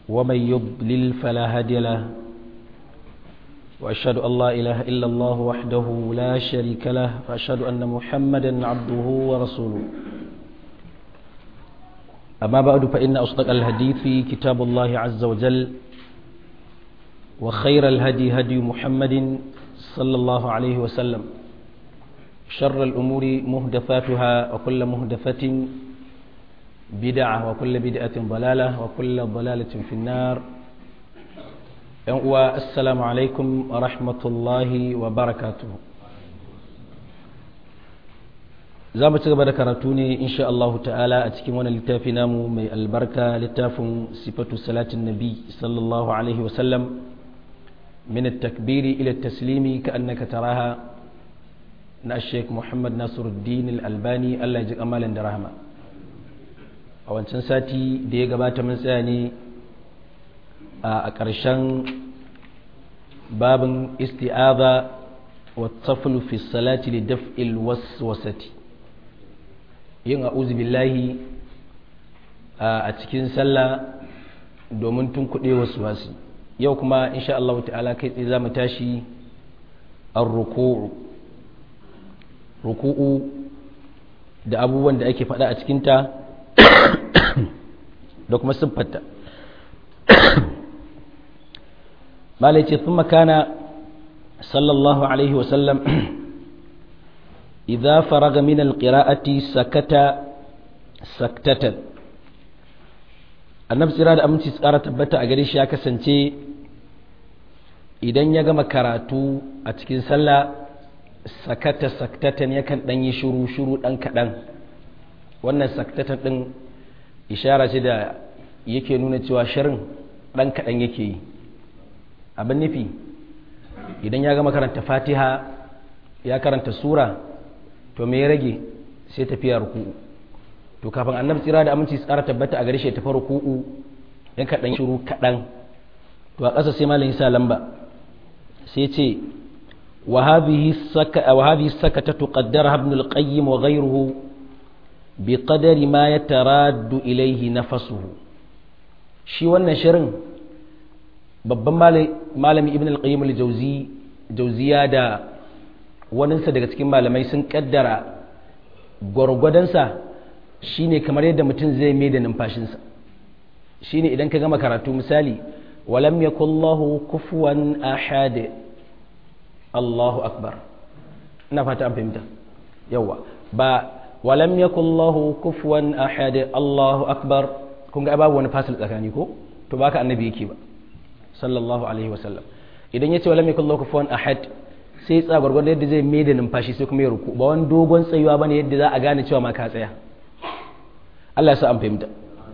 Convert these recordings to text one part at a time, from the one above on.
ومن يضلل فلا هادي له وأشهد أن لا إله إلا الله وحده لا شريك له وأشهد أن محمدا عبده ورسوله أما بعد فإن أصدق الحديث كتاب الله عز وجل وخير الهدي هدي محمد صلى الله عليه وسلم شر الأمور مهدفاتها وكل مهدفة بدعة وكل بدعة ضلالة وكل ضلالة في النار السلام عليكم ورحمة الله وبركاته za mu ci gaba da karatu ne insha Allah ta'ala a cikin wani littafi namu mai albarka littafin sifatu salatin nabi sallallahu alaihi wasallam min at-takbiri ila at-taslimi ka'annaka taraha na Sheikh Muhammad Nasiruddin Al-Albani Allah ya ji kamalan da rahama a wancan sati da ya gabata mun tsaya ne a ƙarshen babin isti'aza wa taflu fi salati li daf'il waswasati yin a'udhu billahi a cikin sallah domin tun kuɗe wasu wasu yau kuma insha Allah ta'ala kai tsaye za mu tashi ar-ruku'u ruku'u da abubuwan da ake faɗa a cikinta da kuma siffarta malai ce sun makana sallallahu alaihi wasallam idza faraga min alqira'ati sakata saktatan annabi tsira da aminci tsara tabbata a gare shi ya kasance idan ya gama karatu a cikin sallah sakata saktatan yakan dan yi shuru shuru dan kadan wannan saktatan din ishara ce da yake nuna cewa shirin dan kadan yake yi abin nufi idan ya gama karanta fatiha ya karanta sura to me ya rage sai tafiya ruku'u to kafin annabi tsira da aminci tsara tabbata a gare shi tafi ruku'u yan kaɗan shiru kaɗan to a ƙasa sai malam sa lamba sai ce wa hadhihi saka wa hadhihi sakata tuqaddara ibn al-qayyim wa ghayruhu bi qadari ma yataraddu ilayhi nafsuhu shi wannan shirin babban malami ibn al-qayyim al-jawzi jawziya da waninsa daga cikin malamai sun kaddara gwargwadonsa shine kamar yadda mutum zai mai da numfashinsa shine idan ka gama karatu misali walam yakullahu kufuwan ahad Allahu akbar ina fata an fahimta yawa ba walam yakullahu kufuwan ahad Allahu akbar kun ga babu wani fasil tsakani ko to baka annabi yake ba sallallahu alaihi wasallam idan yace walam yakullahu kufuwan ahad sai tsaya gwargwadon yadda zai mai da numfashi sai kuma ya ruku ba wani dogon tsayuwa bane yadda za a gane cewa ma ka tsaya Allah ya sa an fahimta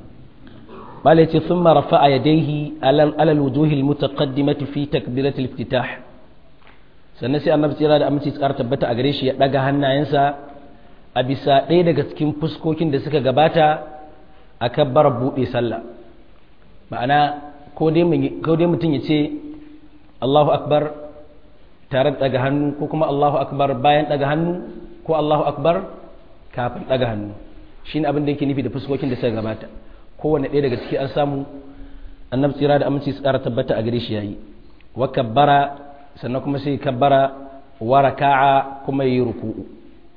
malai ce thumma rafa'a yadayhi alal alal wujuhil mutaqaddimati fi takbirat al-iftitah sannan sai annabi tsira da aminci tsara tabbata a gare shi ya daga hannayensa a bisa ɗaya daga cikin fuskokin da suka gabata a kabbar buɗe sallah ma'ana ko dai mutum ya ce Allahu akbar tare da daga hannu ko kuma Allahu akbar bayan daga hannu ko Allahu akbar kafin daga hannu shine abin da yake nufi da fuskokin da suka gabata kowanne ɗaya daga ciki an samu annabi tsira da aminci tsara tabbata a gare shi yayi wa kabbara sannan kuma sai kabbara wa raka'a kuma yi ruku'u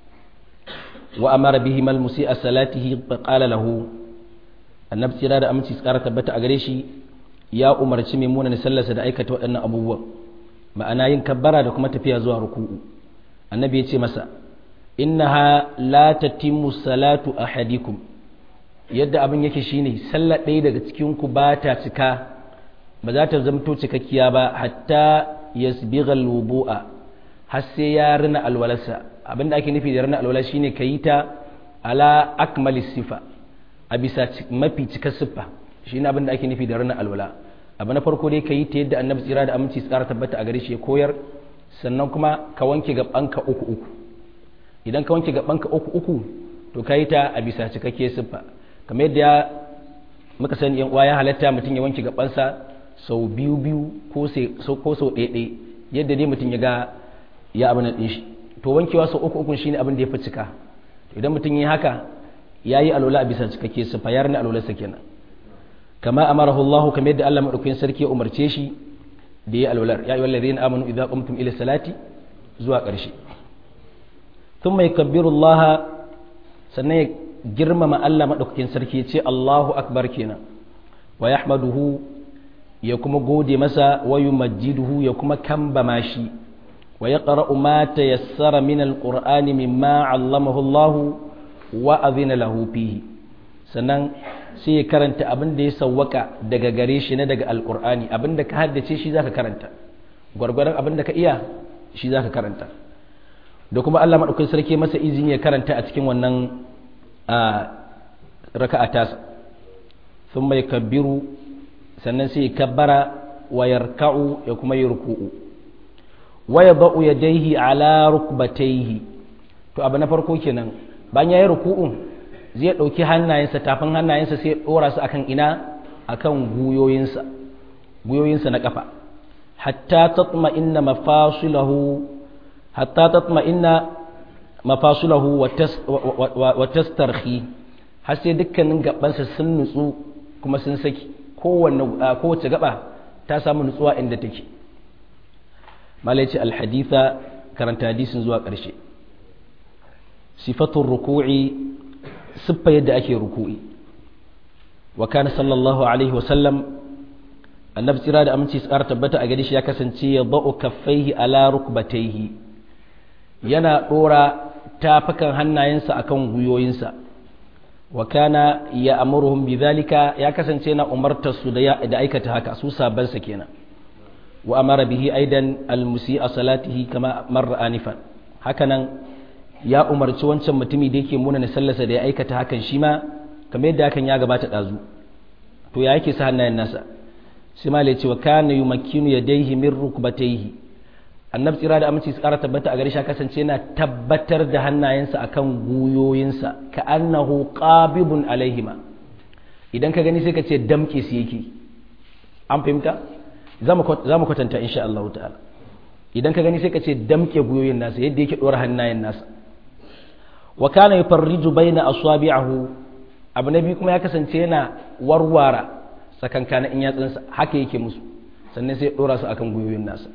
wa amara bihi mal musi'a salatihi fa qala lahu annabi tsira da aminci tsara tabbata a gare shi ya umarci mai munan sallarsa da aikata waɗannan abubuwan ma'ana yin kabbara da kuma tafiya zuwa ruku'u annabi ya ce masa innaha la tatimmu salatu ahadikum yadda abin yake shine sallar ɗaya daga cikin ku ba ta cika ba za ta zamto cikakkiya ba hatta yasbigha alwudu'a har sai ya rina alwalarsa abinda ake nufi da rina alwala shine kayi ta ala akmali sifa a bisa mafi cikar siffa shine abinda ake nufi da rina alwala abu na farko dai ka yi ta yadda annabi tsira da aminci tsara tabbata a gare shi ya koyar sannan kuma ka wanke gabanka uku uku idan ka wanke gabanka uku uku to ka yi ta a bisa cikakke siffa kamar yadda ya muka sani yan uwa ya halatta mutum ya wanke gabansa sau biyu biyu ko sau ɗaya ɗaya yadda dai mutum ya ga ya abin ɗin shi to wankewa sau uku uku shine abin da ya fi cika idan mutum yi haka ya yi alola a bisa cikakke siffa ya rana alolarsa kenan kama amarahu Allah kamar yadda Allah madaukakin sarki ya umarce shi da ya alwalar ya ayyuhal ladina amanu idza qumtum ila salati zuwa ƙarshe thumma yakabbiru Allah sannan ya girmama Allah madaukakin sarki ya ce Allahu akbar kenan wa yahmaduhu ya kuma gode masa wa yumajjiduhu ya kuma kambama shi wa yaqra'u ma tayassara min alqur'ani mimma 'allamahu Allah wa adhina lahu fihi sannan sai ya karanta abin da ya sawwaka daga gare shi na daga alqur'ani abin da ka haddace shi zaka karanta gwargwaron abin da ka iya shi zaka karanta da kuma Allah madaukakin sarki masa izini ya karanta a cikin wannan raka'a tasa thumma yakabbiru sannan sai ya kabbara wa yarka'u ya kuma yi ruku'u wa yadau yadayhi ala rukbatayhi to abu na farko kenan bayan yayi ruku'u zai dauki hannayensa tafin hannayensa sai ya dora su akan ina akan guyoyinsa guyoyinsa na kafa hatta tatma'inna mafasilahu hatta tatma'inna mafasilahu wa tastarhi har sai dukkanin gabansa sun nutsu kuma sun saki kowace gaba ta samu nutsuwa inda take malaici alhaditha karanta hadisin zuwa ƙarshe sifatun ruku'i siffa yadda ake ruku'i wa kana sallallahu alaihi wasallam annabi tsira da aminci su ƙara tabbata a gari shi ya kasance ya ba'u kaffaihi ala rukbataihi yana ɗora tafukan hannayensa akan gwiwoyinsa wa kana ya amuruhum bidhalika ya kasance na umartar su da da aikata haka su sabansa kenan wa amara bihi aidan almusi'a salatihi kama marra anifan hakanan ya umarci wancan mutumi da yake muna na sallarsa da ya aikata hakan shi ma kamar yadda hakan ya gabata dazu to ya yake sa hannayen nasa sai ma ce wa kana yumakkinu yadayhi min rukbatayhi annabi tsira da aminci su kara tabbata a gare shi kasance yana tabbatar da hannayensa akan guyoyinsa ka annahu qabibun alaihima idan ka gani sai ka ce damke su yake an fahimta za mu kwatanta insha Allah ta'ala idan ka gani sai ka ce damke guyoyin nasa yadda yake dora hannayen nasa wa kana yufarriju baina aswabi'ahu abu na biyu kuma ya kasance yana warwara tsakankanin in yatsunsa haka yake musu sannan sai dora su akan guyoyin nasa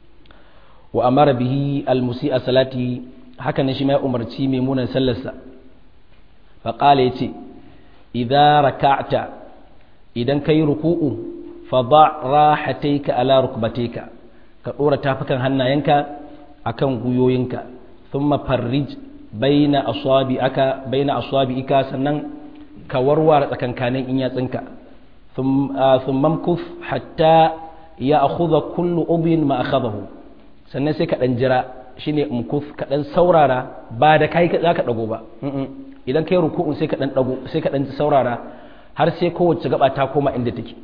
wa amara bihi almusi'a salati haka ne shi mai umarci mai munan sallarsa fa qala yace idza raka'ta idan kai ruku'u fa da rahataika ala rukbatayka ka dora tafukan hannayenka akan guyoyinka thumma farrij baina asabi'aka baina asabi'ika sannan ka warware tsakankanin in yatsinka thumma mkuf hatta ya akhudha kullu ubin ma akhadahu sannan sai ka ɗan jira shine mukuf ka ɗan saurara ba da kai za ka ɗago ba idan kai ruku'un sai ka ɗan ɗago sai ka ɗan saurara har sai kowace gaba ta koma inda take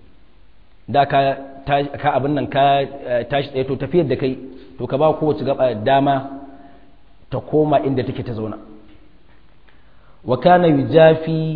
da ka ka abin nan ka tashi tsaye to tafiyar da kai to ka ba kowace gaba dama ta koma inda take ta zauna wa kana yujafi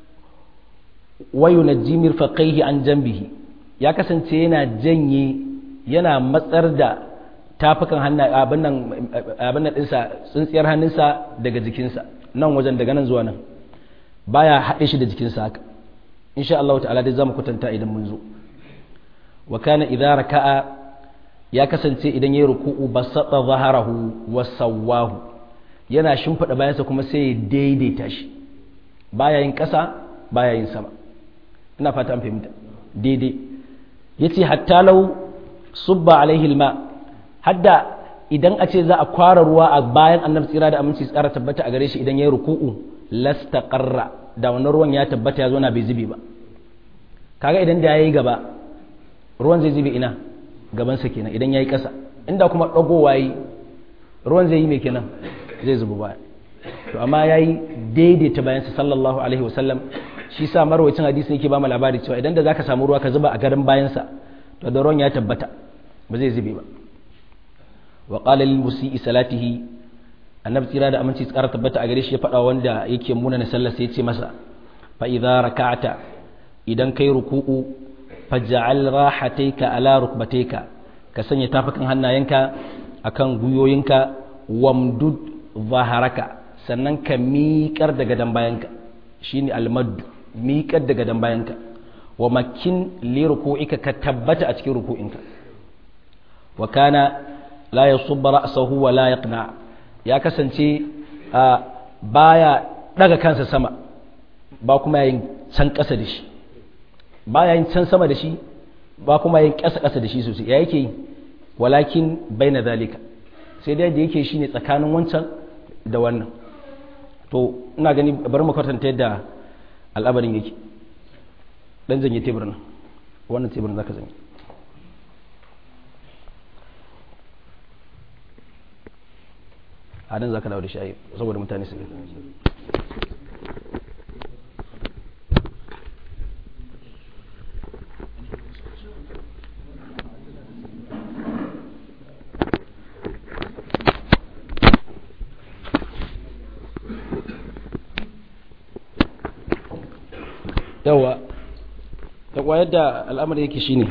wa yunajji mirfaqaihi an jambihi ya kasance yana janye yana matsar da tafukan hannu abin nan ɗinsa tsintsiyar hannunsa daga jikinsa nan wajen daga nan zuwa nan baya haɗe shi da jikinsa haka insha Allah ta'ala dai zamu kwatanta idan mun zo wa kana idza raka'a ya kasance idan yayi ruku'u basata zaharahu wa sawwahu yana shimfida bayansa kuma sai ya daidaita shi baya yin ƙasa baya yin sama ina fata an fahimta daidai yace hatta law subba alaihi alma hadda idan a ce za a kwara ruwa a bayan annabi tsira da aminci tsara tabbata a gare shi idan ya yi ruku'u lastaqarra da wannan ruwan ya tabbata ya zo na bai zube ba kaga idan da yayi gaba ruwan zai zube ina gaban sa kenan idan yayi kasa inda kuma dagowa yi ruwan zai yi mai kenan zai zuba baya to amma yayi daidaita bayan sa sallallahu alaihi wasallam shi sa marwacin hadisi yake ba mu labari cewa idan da zaka samu ruwa ka zuba a garin bayan sa to da ruwan ya tabbata ba zai zube ba wa qala lil musii salatihi annabi tsira da aminci tsara tabbata a gare shi ya faɗa wanda yake muna na sallar sai ya ce masa fa idza raka'ata idan kai ruku'u faj'al rahataika ala rukbatayka ka sanya tafakan hannayenka akan guyoyinka wamdud zaharaka sannan ka miƙar da gadan bayanka shine almaddu miƙar da gadan bayanka wa makin li ruku'ika ka tabbata a cikin ruku'inka wa kana la yasubba ra'sahu wa la yaqna ya kasance baya daga kansa sama ba kuma yayin can ƙasa da shi ba yayin can sama da shi ba kuma yayin ƙasa ƙasa da shi sosai ya yake yi walakin baina zalika sai dai da yake shine tsakanin wancan da wannan to ina gani bari mu kwatanta yadda al'amarin yake dan zanye teburin wannan teburin zaka zanye a nan zaka dawo da shi saboda mutane su yawa da kwayar da al'amari yake shine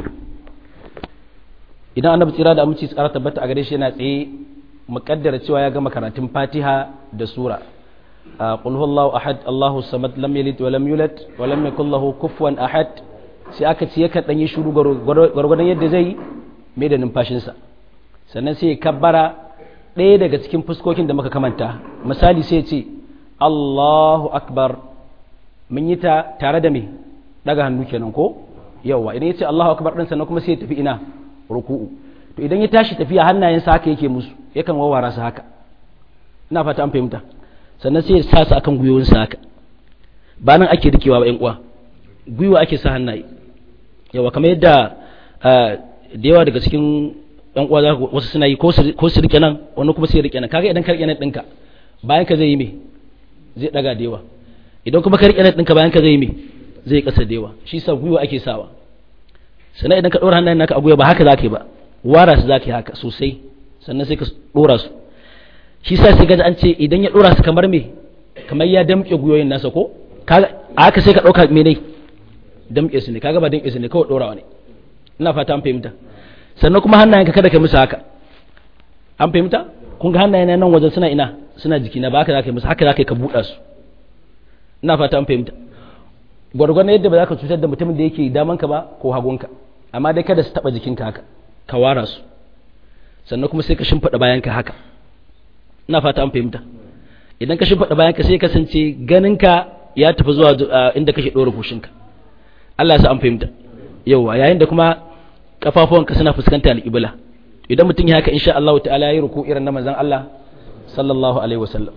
idan annabi tsira da aminci tsara tabbata a gare shi yana tsaye muƙaddara cewa ya gama karatun fatiha da sura qul huwallahu ahad allahu samad lam yalid wa lam yulad wa lam yakul lahu kufuwan ahad sai aka ce yakan dan yi shiru gwargwadon yadda zai mai da numfashinsa sannan sai ya kabbara ɗaya daga cikin fuskokin da muka kamanta misali sai ya ce allahu akbar mun yi ta tare da me daga hannu kenan ko yawa idan ya ce Allahu akbar din sannan kuma sai ya tafi ina ruku'u to idan ya tashi tafiya hannayensa haka yake musu yakan wawara su haka ina fata an fahimta sannan sai ya sa su akan gwiwoyinsa haka ba nan ake rikewa ba yan uwa gwiwa ake sa hannaye yawa kamar yadda da yawa daga cikin yan uwa za wasu suna yi ko su rike nan wani kuma sai ya rike nan kaga idan ka rike nan ɗinka bayan ka zai yi me zai daga da yawa idan kuma ka riƙe nan ɗinka bayan ka zai me zai ƙasa da yawa shi sa gwiwa ake sawa sannan idan ka ɗora hannayen naka a gwiwa ba haka za ka yi ba wara su za ka yi haka sosai sannan sai ka ɗora su shi sa sai gaji an ce idan ya ɗora su kamar me kamar ya damƙe gwiwoyin nasa ko a haka sai ka ɗauka me ne damƙe su ne kaga ba damƙe su ne kawai ɗorawa ne ina fata an fahimta sannan kuma hannayen ka kada ka musu haka an fahimta kun ga hannayen nan wajen suna ina suna jikina ba haka za ka yi musu haka za ka yi ka buɗa su ina fata an fahimta gwargwadon yadda ba za ka cutar da mutumin da yake damanka ba ko hagunka amma dai kada su taba jikinka haka ka wara su sannan kuma sai ka shimfiɗa bayanka haka ina fata an fahimta idan ka shimfiɗa bayanka sai kasance ganinka ya tafi zuwa inda kake ɗora kushinka Allah ya sa an fahimta yawa yayin da kuma kafafuwanka suna fuskanta alƙibla idan mutum ya haka insha Allah ta'ala ya yi ruku irin na manzon Allah sallallahu alaihi wasallam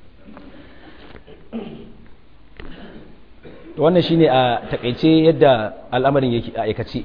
wannan shine a takaice yadda al'amarin yake a aikace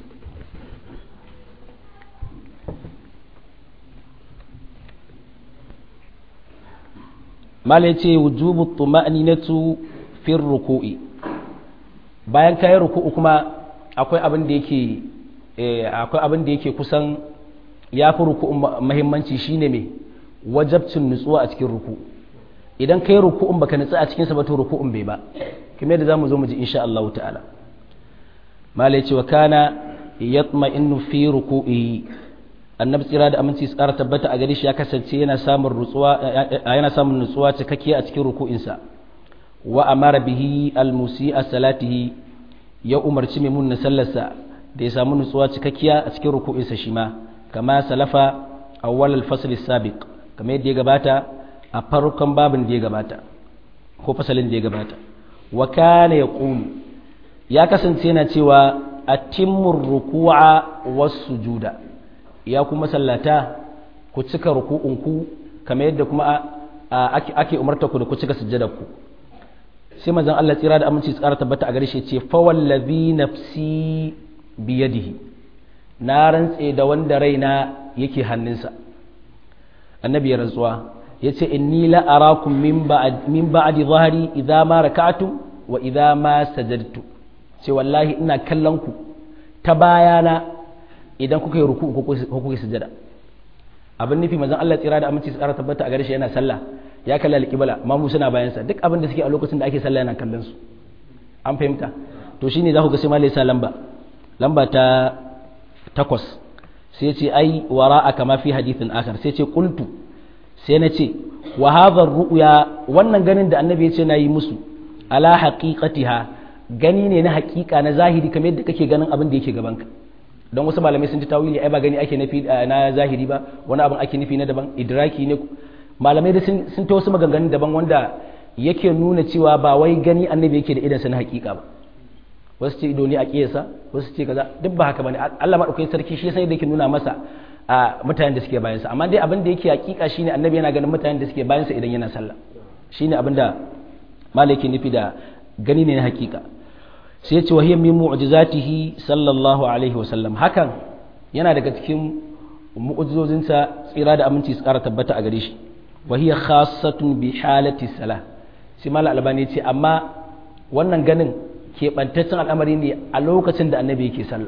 mala yace wujubu tuma'ninatu fi ruku'i bayan kayan ruku'u kuma akwai abin da yake akwai abin da yake kusan ya fi ruku'un muhimmanci shine me wajabcin nutsuwa a cikin ruku'u idan kai ruku'un baka nutsu a cikin sa ba to ruku'un bai ba kamar yadda zamu zo mu ji insha Allah ta'ala malai ce wa kana yatma'innu fi ruku'i annabi tsira da aminci tsara tabbata a gare shi ya kasance yana samun nutsuwa yana samun nutsuwa cikakkiya a cikin ruku'insa wa amara bihi almusi'a salatihi ya umarci mai mun sallarsa da ya samu nutsuwa cikakkiya a cikin ruku'insa shi ma kama salafa awwal al-fasl as-sabiq kamar yadda ya gabata a farkon babin da ya gabata ko fasalin da ya gabata wa kana yaqulu ya kasance yana cewa atimmur ruku'a was-sujuda ya kuma sallata ku cika ruku'unku kamar yadda kuma ake umarta ku da ku cika sujjadarku sai manzon Allah tsira da aminci tsara tabbata a gare shi ce fa wallazi nafsi biyadihi na rantse da wanda raina yake hannunsa annabi ya rantsuwa yace inni la arakum min ba'd min ba'di dhahri idza ma raka'tum wa idza ma sajadtu ce wallahi ina kallon ku ta bayana idan kuka yi ruku ko kuka yi sujada abin nufi manzon Allah tsira da aminci tsara tabbata a gare shi yana sallah ya kalla alƙibla mamu suna bayan sa duk abin da suke a lokacin da ake sallah yana kallon su an fahimta to shine za ku ga sai malai sa lamba lamba ta takwas sai ce ai wara'a kama fi hadithin akhar sai ce qultu sai na ce wa hadha ru'ya wannan ganin da annabi ya ce na yi musu ala haqiqatiha gani ne na hakika na zahiri kamar yadda kake ganin abin da yake gabanka don wasu malamai sun ji tawili ai ba gani ake nufi na zahiri ba wani abin ake nufi na daban idraki ne malamai da sun ta wasu maganganun daban wanda yake nuna cewa ba wai gani annabi yake da idansa na hakika ba wasu ce ido ne a kiyasa wasu ce kaza duk ba haka bane Allah madaukakin sarki shi sai da yake nuna masa a mutanen da suke bayansa amma dai abin da yake hakika shine annabi yana ganin mutanen da suke bayansa idan yana sallah shine abin da malaki nufi da gani ne na hakika sai ce wahiyar min mu'jizatihi sallallahu alaihi wasallam hakan yana daga cikin mu'jizozinsa tsira da aminci su kara tabbata a gare shi wahiyar khassatun bi halati salah sai mala albani ce amma wannan ganin keɓantaccen al'amari ne a lokacin da annabi yake sallah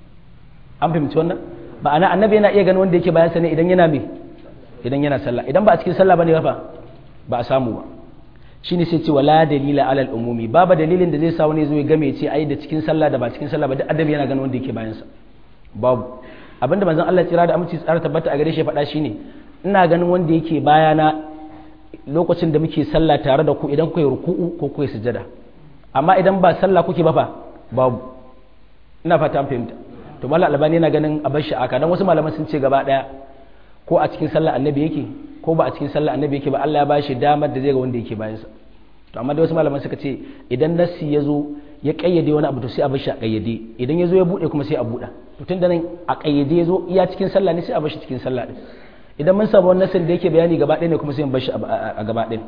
an fahimci wannan ma'ana annabi yana iya ganin wanda yake bayan sa ne idan yana me idan yana sallah idan ba a cikin sallah bane ba ba a samu ba shine sai ce wala dalila alal umumi babu dalilin da zai sa wani zo ya game ce ai da cikin sallah da ba cikin sallah ba duk adabi yana ganin wanda yake bayan sa babu abinda manzon Allah tsira da aminci tsara tabbata a gare shi faɗa shine ina ganin wanda yake bayana lokacin da muke sallah tare da ku idan ku yi ruku'u ko ku yi sujada amma idan ba sallah kuke ba fa babu ina fata an fahimta to mallam albani yana ganin a bar shi aka dan wasu malaman sun ce gaba daya ko a cikin sallah annabi yake ko ba a cikin sallah annabi yake ba Allah ya bashi damar da zai ga wanda yake bayansa to amma da wasu malaman suka ce idan nassi ya zo ya kayyade wani abu to sai a bar shi a kayyade idan ya zo ya bude kuma sai a buɗa to tun da nan a kayyade ya zo iya cikin sallah ne sai a bar shi cikin sallah din idan mun samu wani nassin da yake bayani gaba ɗaya ne kuma sai mu bar shi a gaba ɗaya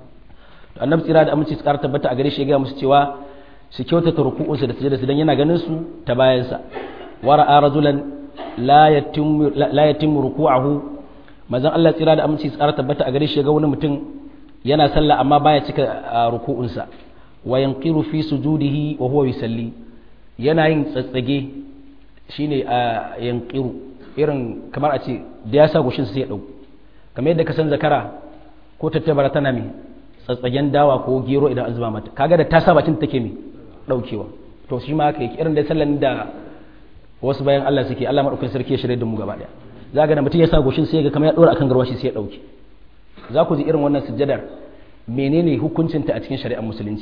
to annabi tsira da aminci tsara tabbata a gare shi ya ga musu cewa su kyautata ruku'unsu da sujada su dan yana ganin su ta bayansa wara'a rajulan la yatimmu la yatimmu ruku'ahu manzon Allah tsira da aminci tsara tabbata a gare shi ga wani mutum yana sallah amma baya cika ruku'unsa wa yanqiru fi sujudihi wa huwa yusalli yana yin tsatsage shine a yanqiru irin kamar a ce da ya sa goshin sai ya dau kamar yadda ka san zakara ko tattabara tana mai tsatsagen dawa ko gero idan an zuba mata kaga da ta sa bakin take mai daukewa to shi ma haka yake irin da sallan da wasu bayan Allah suke Allah madaukakin sarki ya shirye da mu gaba daya za ga da mutum ya sa goshin sai ga kamar ya dora akan garwashi sai ya dauke za ku ji irin wannan sujjadar menene hukuncinta a cikin shari'ar musulunci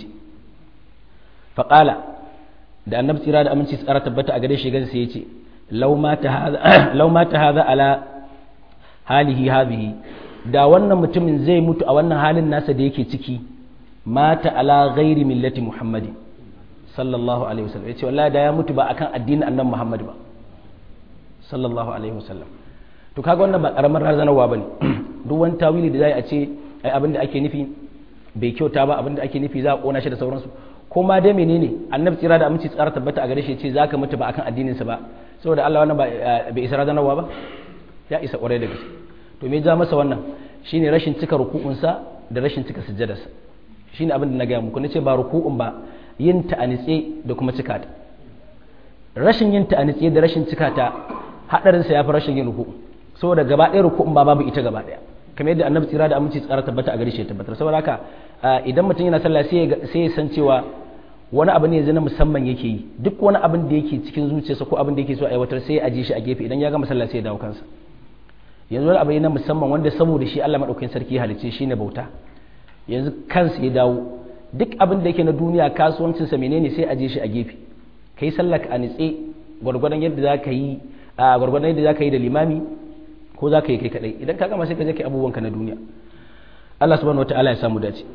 faƙala da annabi tsira da aminci tsara tabbata a gare shi gan sai ya ce lau ma ta haza ala halihi hadhihi da wannan mutumin zai mutu a wannan halin nasa da yake ciki mata ala ghairi millati muhammadin sallallahu alaihi wasallam yace wallahi da ya mutu ba akan addinin annabi muhammad ba sallallahu alaihi wasallam to kaga wannan ba karamar razanarwa bane duk wani tawili da zai a ce ai abin da ake nufi bai kyauta ba abin da ake nufi za a kona shi da sauransu ko ma dai menene annabi tsira da aminci tsara tabbata a gare shi ce zaka mutu ba akan addinin sa ba saboda Allah wannan bai isa razanarwa ba ya isa kwarai da gaske to me ja masa wannan shine rashin cika ruku'un sa da rashin cika sujjadarsa shine abin da na gaya muku nace ba ruku'un ba yin ta a nitse da kuma cika ta rashin yin ta a nitse da rashin cika ta hadarin sa yafi rashin yin ruku'u saboda gaba ɗaya ruku'un ba babu ita gaba ɗaya kamar yadda annabi tsira da aminci tsara tabbata a gare shi ya tabbatar saboda haka idan mutum yana sallah sai ya san cewa wani abu ne na musamman yake yi duk wani abin da yake cikin zuciyarsa ko abin da yake so a aiwatar sai ya aje shi a gefe idan ya gama sallah sai ya dawo kansa yanzu wani abu ne na musamman wanda saboda shi Allah madaukakin sarki ya halicce shi ne bauta yanzu kansa ya dawo duk abin da yake na duniya kasuwancinsa menene sai aje shi a gefe kai sallah ka a nitse gwargwadon yadda za ka yi gwargwadon yadda za ka yi da limami ko za ka yi kai kadai idan ka gama sai ka je kai abubuwanka na duniya Allah subhanahu wataala ya samu dace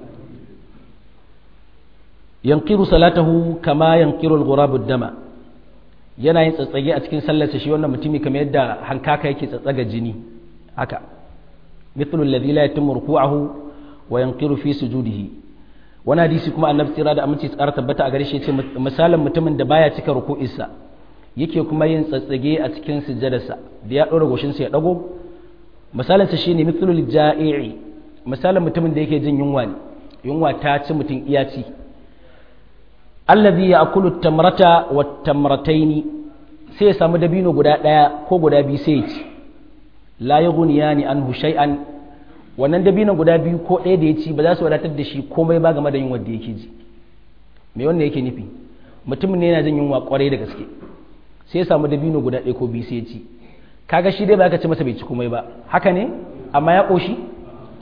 yanqiru salatahu kama yanqiru al-ghurab ad-dama yana yin tsatsage a cikin sallarsa shi wannan mutumi kamar yadda hankaka yake tsatsaga jini haka mithlu alladhi la yatimmu ruku'ahu wa yanqiru fi sujudihi wani hadisi kuma annabi tsira da aminci tsara tabbata a gare shi yace misalin mutumin da baya cika ruku'insa yake kuma yin tsatsage a cikin sujjadarsa da ya ɗora goshinsa ya ɗago misalinsa shi ne mithlul ja'i'i misalin mutumin da yake jin yunwa ne yunwa ta ci mutum iya ci allazi ya akulu tamrata wa tamrataini sai ya samu dabino guda ɗaya ko guda biyu sai ya ci la yughniyani anhu shay'an wannan dabino guda biyu ko ɗaya da ya ci ba za su wadatar da shi komai ba game da yunwa da yake ji me wannan yake nufi mutumin ne yana jin yunwa kwarai da gaske sai ya samu dabino guda ɗaya ko biyu sai ya ci kaga shi dai ba ka ce masa bai ci komai ba haka ne amma ya ƙoshi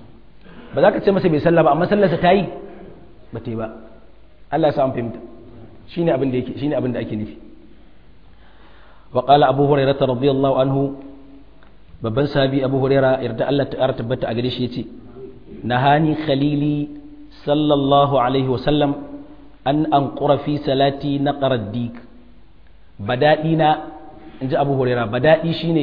ba za ka ce masa bai sallah ba amma sallarsa ta yi ba ta yi ba Allah ya samu fahimta shine abin da yake shine abin da ake nufi wa qala abu hurairah radiyallahu anhu babban sahabi abu hurairah yarda Allah ta tabbata a gare shi yace nahani khalili sallallahu alaihi wasallam an anqura fi salati naqara dik badadi na inji abu hurairah badadi shine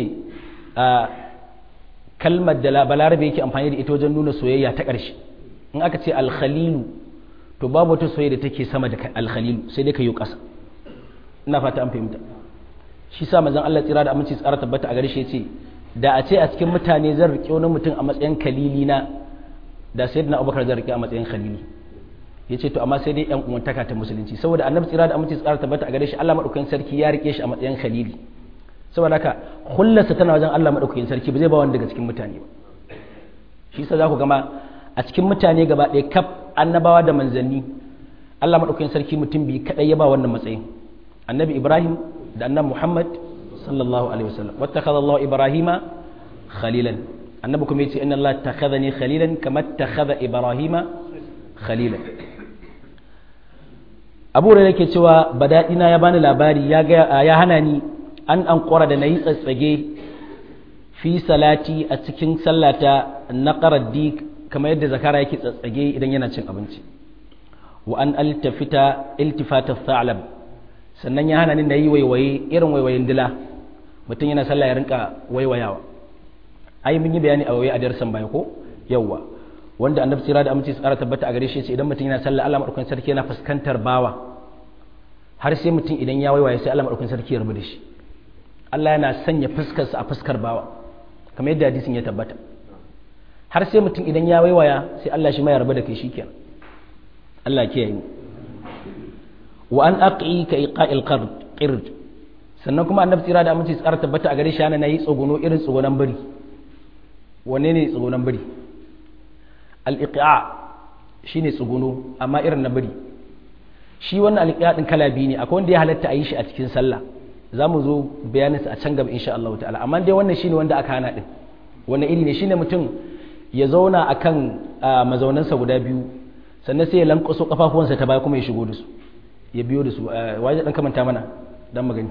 kalmar da balarabe yake amfani da ita wajen nuna soyayya ta ƙarshe in aka ce alkhalilu to babu wata soyayya da take sama da alkhalilu sai dai ka yi ƙasa ina fata an fahimta shi sa manzon Allah tsira da aminci tsara tabbata a gare shi yace da a ce a cikin mutane zan riƙe wani mutum a matsayin kalili na da sayyidina Abubakar zan riƙe a matsayin khalili yace to amma sai dai yan uwantaka ta musulunci saboda annabi tsira da aminci tsara tabbata a gare shi Allah madaukakin sarki ya riƙe shi a matsayin khalili saboda haka hullarsa tana wajen Allah madaukakin sarki ba zai ba wani daga cikin mutane ba shi sa za ku gama a cikin mutane gaba ɗaya kaf annabawa da manzanni Allah madaukakin sarki mutum bi kadai ya ba wannan matsayin annabi Ibrahim da annabi Muhammad sallallahu alaihi wasallam wattakhadha Allah Ibrahima khalilan annabi kuma yace inna Allah takhadhani khalilan kama takhadha Ibrahima khalilan Abu Hurairah yake cewa badadina ya bani labari ya ga ya hana ni an an da nayi tsatsage fi salati a cikin sallata naqara dik kamar yadda zakara yake tsatsage idan yana cin abinci wa an altafita iltifata tha'lab sannan ya hana ni nayi waiwaye irin waiwayen dila mutum yana sallah ya rinka waiwayawa ai mun yi bayani a waiwaye a darsan baya ko yawwa wanda annabi sira da aminci tsara tabbata a gare shi ce idan mutum yana sallah Allah madaukakin sarki yana fuskantar bawa har sai mutum idan ya waiwaye sai Allah madaukakin sarki ya rubu da shi Allah yana sanya fuskarsa a fuskar bawa kamar yadda hadisin ya tabbata har sai mutum idan ya waiwaya sai Allah shi ma ya rabu da kai shikenan Allah ke yi wa an aqi ka iqa'il qird sannan kuma annabi tsira da aminci tsara tabbata a gare shi yana yi tsuguno irin tsugunan bari wanne ne tsugunan bari al iqa shine tsuguno amma irin na bari shi wannan al iqa din kala biyu ne akwai wanda ya halatta a yi shi a cikin sallah za mu zo bayaninsa a can gaba insha Allah ta'ala amma dai wannan shine wanda aka hana din wannan iri ne shine mutum ya zauna akan mazaunansa guda biyu sannan sai ya lankwaso kafafuwansa ta baya kuma ya shigo da su ya biyo da su waje dan kamanta mana dan magani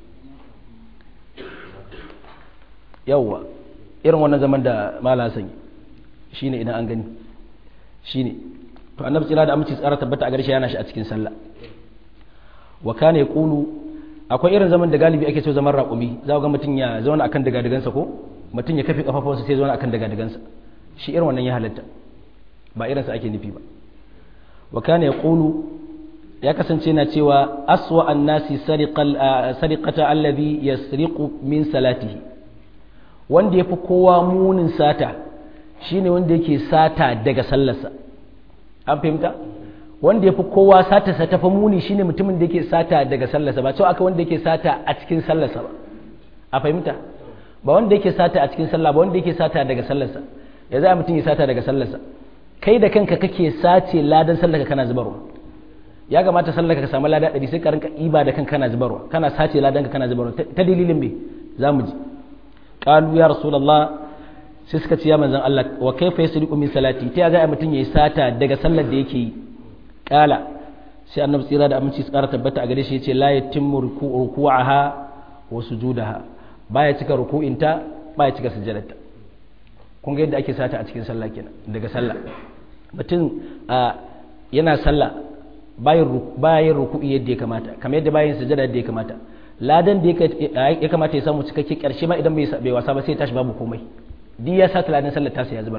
yawwa irin wannan zaman da mala sanyi shine idan an gani shine to annabi tsira da aminci tsara tabbata a garshe yana shi a cikin sallah wa kana yaqulu akwai irin zaman da galibi ake so zaman raƙumi za ga mutum ya zauna akan daga-dagansa ko mutum ya kafe kafafunsa sai zauna akan daga-dagansa shi irin wannan ya halatta ba irinsa ake nufi ba wa kana yaqulu ya kasance na cewa aswa annasi sariqata alladhi yasriqu min salatihi wanda yafi kowa munin sata shine wanda yake sata daga sallarsa an fahimta wanda ya fi kowa sata sa ta muni shine mutumin da yake sata daga sallarsa ba cewa aka wanda yake sata a cikin sallarsa ba a fahimta ba wanda yake sata a cikin sallah ba wanda yake sata daga sallarsa ya za mutum ya sata daga sallarsa kai da kanka kake sace ladan sallarka kana zubarwa ya kamata sallarka ka samu lada ɗari sai ka rinka iba da kanka kana zubarwa kana sace ladan ka kana zubarwa ta dalilin me za mu ji qalu ya rasulullah sai suka ce ya manzon Allah wa kaifa yasriqu min salati ta ya za mutum yayi sata daga sallar da yake yi kala sai annabi tsira da aminci tsara tabbata a gare shi yace la yatimmu ruku'aha wa sujudaha baya cika ruku'inta baya cika sujjadarta kun ga yadda ake sata a cikin sallah kenan daga sallah mutum yana sallah bayan bayan ruku'i yadda ya kamata kamar yadda bayan sujjada yadda ya kamata ladan da ya kamata ya samu cikakke karshe ma idan bai wasa ba sai ya tashi babu komai duk ya sata ladan sallar tasa ya zubar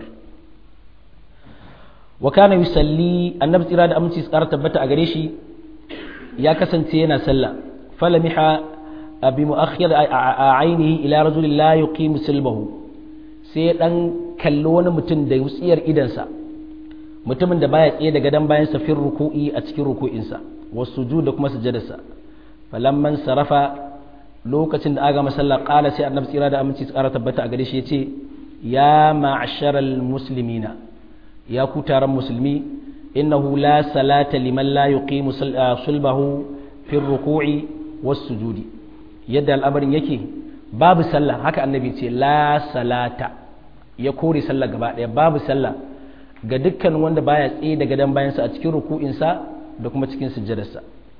wa kana yusalli annabi tsira da aminci tsara tabbata a gare shi ya kasance yana sallah falamiha bi mu'akhir ainihi ila rajulin la yuqimu silbahu sai dan kalli wani mutum da wutsiyar idansa mutumin da baya tsaye da gadon bayan sa fir ruku'i a cikin ruku'insa wasu da kuma sujadarsa falamman sarafa lokacin da aga masalla qala sai annabi tsira da aminci tsara tabbata a gare shi yace ya ma'asharal muslimina ya ku taron musulmi innahu la salata liman la yuqimu sulbahu fi ruku'i was sujudi yadda al'amarin yake babu sallah haka annabi ce la salata ya kore sallah gaba daya babu sallah ga dukkan wanda baya tsaye daga dan bayansa a cikin ruku'insa da kuma cikin sujjadarsa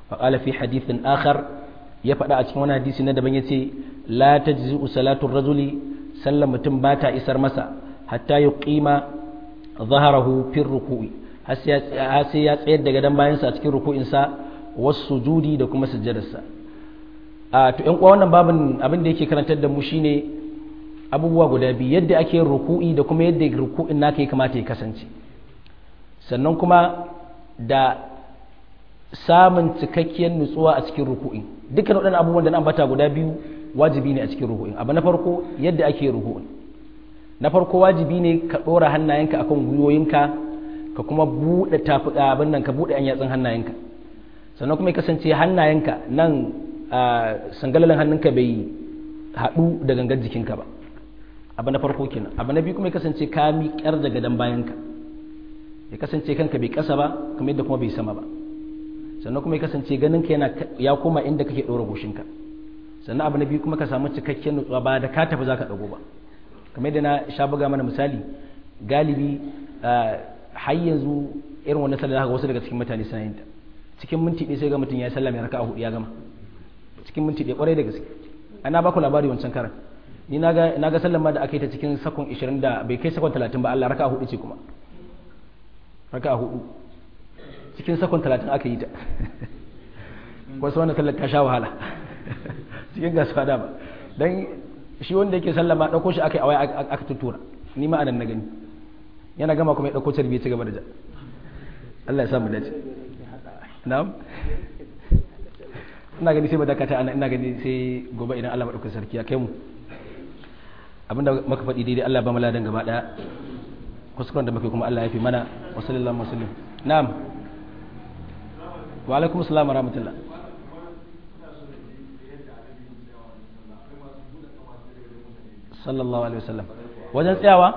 فقال في حديث آخر يفعل أتكون حديث ندبن يتي لا تجزئ صلاة الرجل سلم تنباتا إسر مسا حتى يقيم ظهره في الركوع hasi ya tsayar da gadon bayansa a cikin ruku'insa wasu sujudi da kuma sujjadarsa a to yan uwa wannan babin abin da yake karantar da mu shine abubuwa guda biyu yadda ake ruku'i da kuma yadda ruku'in naka ya kamata ya kasance sannan kuma da samun cikakkiyar nutsuwa a cikin ruku'in dukkan waɗannan abubuwan da na ambata guda biyu wajibi ne a cikin ruku'in abu na farko yadda ake ruku'in na farko wajibi ne ka ɗora hannayenka akan gwiwoyinka ka kuma buɗe tafi abin nan ka buɗe an yatsun hannayenka sannan kuma ya kasance hannayenka nan sangalalin hannunka bai haɗu da gangar jikinka ba abu na farko kenan abu na biyu kuma ya kasance ka miƙar da gadon bayanka ya kasance kanka bai ƙasa ba kamar yadda kuma bai sama ba sannan kuma ya kasance ganinka yana ya koma inda kake ɗora goshinka sannan abu na biyu kuma ka samu cikakken nutsuwa ba da ka tafi za ka ɗago ba kamar yadda na sha buga mana misali galibi har yanzu irin wannan sallar haka wasu daga cikin mutane suna yin ta cikin minti ɗaya sai ga mutum ya yi sallah mai raka'a hudu ya gama cikin minti ɗaya kwarai da gaske ana ba ku labari wancan karan ni na ga sallar ma da aka yi ta cikin sakon 20 da bai kai sakon 30 ba Allah raka'a hudu ce kuma raka'a hudu cikin sakon 30 aka yi ta wasu wannan sallar ta sha wahala cikin gasuwa da ba dan shi wanda yake sallah ma ɗauko shi aka yi a waya aka tuttura ni ma anan na gani yana gama kuma ya ɗauko carbi ya ci gaba da ja Allah ya samu dace na'am ina gani sai madakata ana ina gani sai gobe idan Allah madaukakin sarki ya kai mu abinda muka faɗi daidai Allah ba mu ladan gaba daya kuskuren da muke kuma Allah ya fi mana wa sallallahu alaihi wasallam na'am wa alaikum assalam wa rahmatullah sallallahu alaihi wasallam wajen tsayawa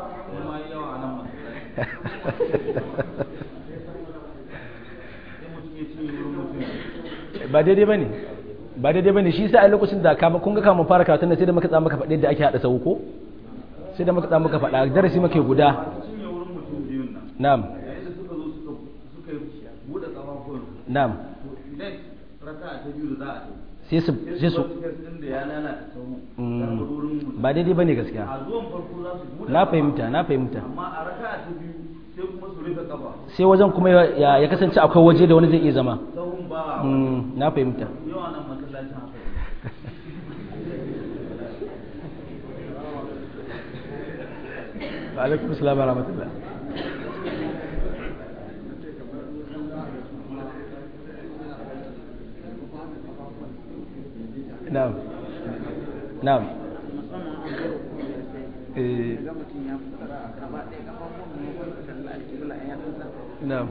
ba daidai ba ne ba daidai ba ne shi sa a lokacin da kama kun ga kama fara karatun da sai da muka tsama muka faɗi da ake haɗa sau ko sai da muka tsama muka faɗa darasi muke guda na'am na'am sai su sai su ba daidai ba ne gaskiya na fahimta na fahimta sai wajen kuma ya kasance akwai waje da wani zai iya zama na fahimta alaikum salam wa rahmatullah na'am na'am eh na'am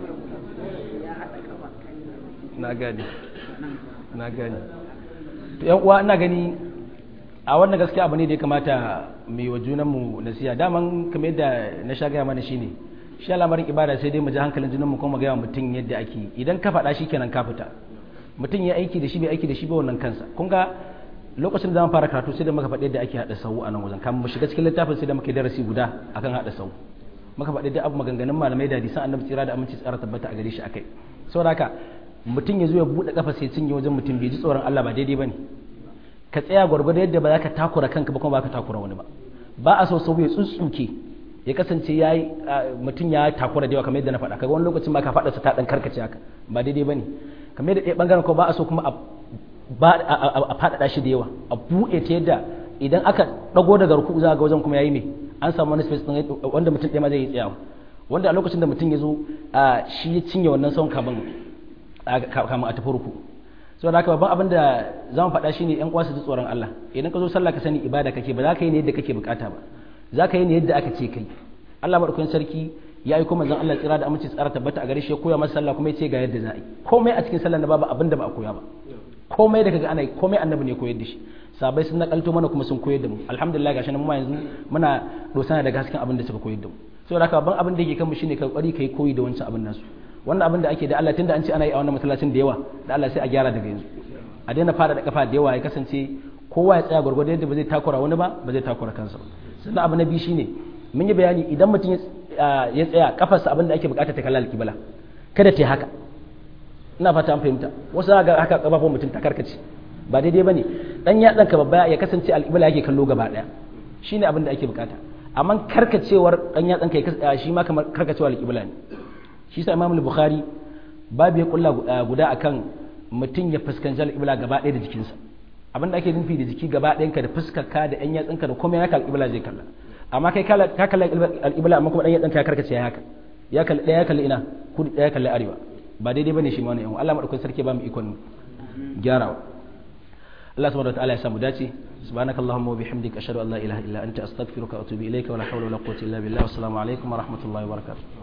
na gani na gani to yan uwa ina gani a wannan gaskiya abu ne da ya kamata mu yi wa junanmu nasiha daman kamar yadda na sha gaya mana shine shi al'amarin ibada sai dai mu ji hankalin junanmu kuma gaya mutum yadda ake idan ka faɗa shi kenan ka fita mutum ya aiki da shi bai aiki da shi ba wannan kansa kun ga lokacin da zan fara karatu sai da muka faɗi yadda ake haɗa sau a nan wajen kamar mu shiga cikin littafin sai da muka yi darasi guda akan haɗa sau muka faɗi da abu maganganun malamai da hadisan annabi tsira da aminci tsara tabbata a gare shi akai saboda haka mutum ya zo ya buɗe kafa sai cinye wajen mutum bai ji tsoron Allah ba daidai bane ka tsaya gwargwado yadda ba za ka takura kanka ba kuma ba ka takura wani ba ba a so sau ya tsutsuke ya kasance ya yi mutum ya takura da yawa kamar yadda na faɗa kaga wani lokacin ba ka faɗa sa ta ɗan karkace haka ba daidai bane kamar yadda ɗaya ɓangaren ko ba a so kuma a faɗaɗa shi da yawa a buɗe ta yadda idan aka ɗago daga ruku za ga wajen kuma ya yi mai an samu wani space wanda mutum ɗaya ma zai yi tsayawa wanda a lokacin da mutum ya zo shi ya cinye wannan son kamun kamun a tafi ruku so da haka babban abin da za mu faɗa shine yan kwasu ji tsoron Allah idan ka zo sallah ka sani ibada kake ba za ka yi ne yadda kake bukata ba za ka yi ne yadda aka ce kai Allah madaukakin sarki ya aiko manzon Allah tsira da aminci tsara tabbata a gare shi ya koya masa sallah kuma ya ce ga yadda za a yi komai a cikin sallah na babu abin da ba a koya ba komai da kaga ana yi komai annabi ne koyar da shi sabai sun nakalto mana kuma sun koyar da mu alhamdulillah gashi nan mu yanzu muna dosana daga hasken abin da suka koyar da mu saboda haka babban abin da yake kanmu shine ka kokari kai koyi da wancan abin nasu wannan abin da ake da Allah tunda an ce ana yi a wannan masallacin da yawa da Allah sai a gyara daga yanzu a daina fara da kafa da yawa ya kasance kowa ya tsaya gwargwado yadda ba zai takura wani ba ba zai takura kansa ba sannan abu na biyu shine mun yi bayani idan mutum ya tsaya kafarsa abin da ake bukata ta kalla alkibala kada ta yi haka ina fata an fahimta wasu ga haka kafafun mutum ta karkace ba daidai bane dan yatsan ka babba ya kasance al'ibla yake kallo gaba daya shine abin da ake bukata amma karkacewar dan yatsan ka shi ma kamar karkacewar al'ibla ne shi sa Imam Bukhari babu ya kulla guda akan mutum ya fuskanci al'ibla gaba daya da jikinsa abin da ake nufi da jiki gaba ɗayanka da fuskarka da ɗan yatsunka da komai naka al'ibla zai kalla amma kai ka kalla al'ibla amma kuma ɗan yatsunka ya karkace ya haka ya kalli ɗaya ya kalli ina kudu ɗaya ya kalli arewa ba daidai bane shi ma wani yan Allah madaukakin sarki ba mu ikon gyarawa Allah subhanahu wataala ya samu dace subhanakallahumma wa bihamdika ashhadu an la ilaha illa anta astaghfiruka wa atubu ilayka wa la hawla wa la quwwata illa billah wa assalamu alaikum wa rahmatullahi wa barakatuh